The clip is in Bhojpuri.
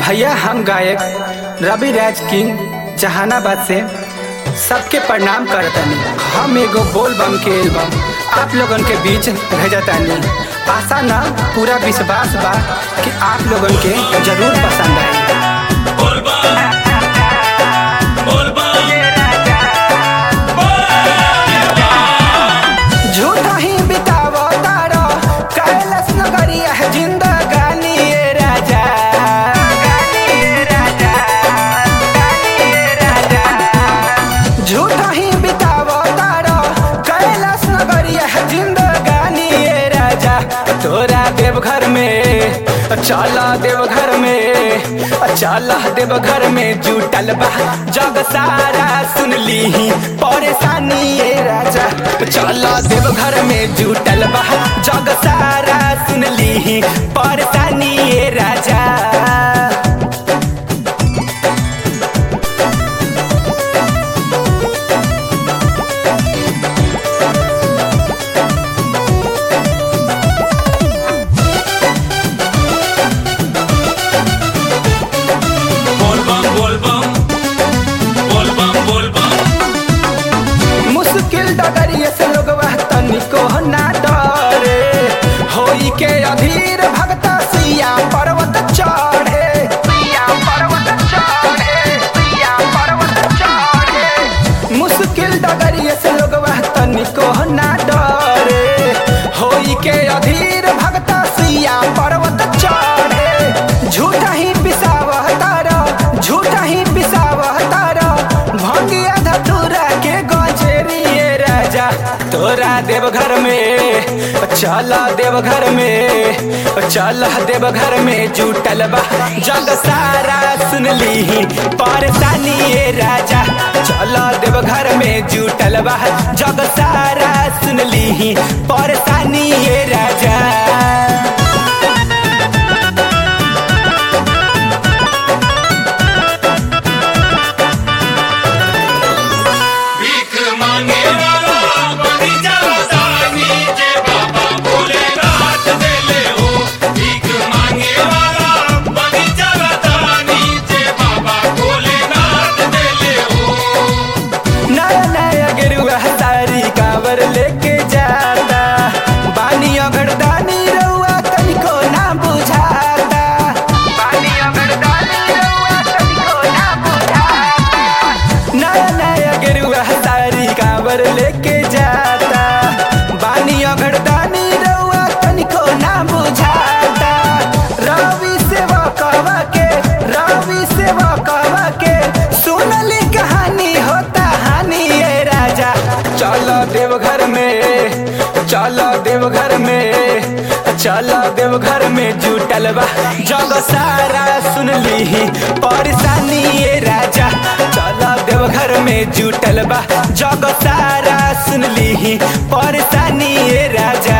भैया हम गायक रवि राज किंग जहानाबाद से सबके प्रणाम करतनी हम एगो बोल बम के एल्बम आप लोगन के बीच भेजतानी आशा ना पूरा विश्वास बा कि आप लोगन के जरूर पसंद आई झूठा ही बितावो तारो कैलाश नगरिया है जिंदगानी ये राजा झूठा ही बितावो तारो कैलाश नगरिया है जिंदगानी ये राजा तोरा देवघर में चला देवघर में चला देवघर में जुटल बा जग सारा सुन ली परेशानी ये राजा चला देवघर में जुटल बा जग सारा सुन ली परेशानी ये राजा बोल बम बोल बम बोल बम बोल बम मुश्किल डगरिए से लोग तनिको ना डरे होई के अधीर भगत सिया पर्वत चढ़े सिया पर्वत चढ़े सिया पर्वत चढ़े मुश्किल डगरिए से लोग तनिको ना डरे होई के अधीर भगत सिया पर्वत चढ़े झूठा ही पिसावह तारा झूठा ही पिसावह तारा भंगिया धतूरा के गजेरी ये राजा तोरा देवघर में चला देवघर में चला देवघर में जुटल बा जग सारा सुन ली परेशानी ये राजा चला देवघर में जुटल बा जग सारा सुन ली परेशानी ये राजा भीख मांगे वाला बगीचा दानी जे बाबा भोलेनाथ देले हो भीख मांगे वाला बगीचा दानी जे बाबा भोलेनाथ देले हो नया नया गेरुआ सारी कावर लेके जाता बानी अगरदानी रउआ तनिको ना बुझाता बानी अगरदानी रउआ तनिको ना बुझाता नया नया गेरुआ सारी कावर लेके जाता बानी अगरदानी रउआ तनिको ना बुझाता रवि सेवा कहवा के रवि सेवा कहवा के सुनली कहानी होता हानि ये राजा चलो देवघर में चलो देवघर में चलो देवघर में जुटल बा जग सारा सुन ली परेशानी ये राजा चलो देवघर में जुटल बा जग सारा सुन ली परेशानी ये राजा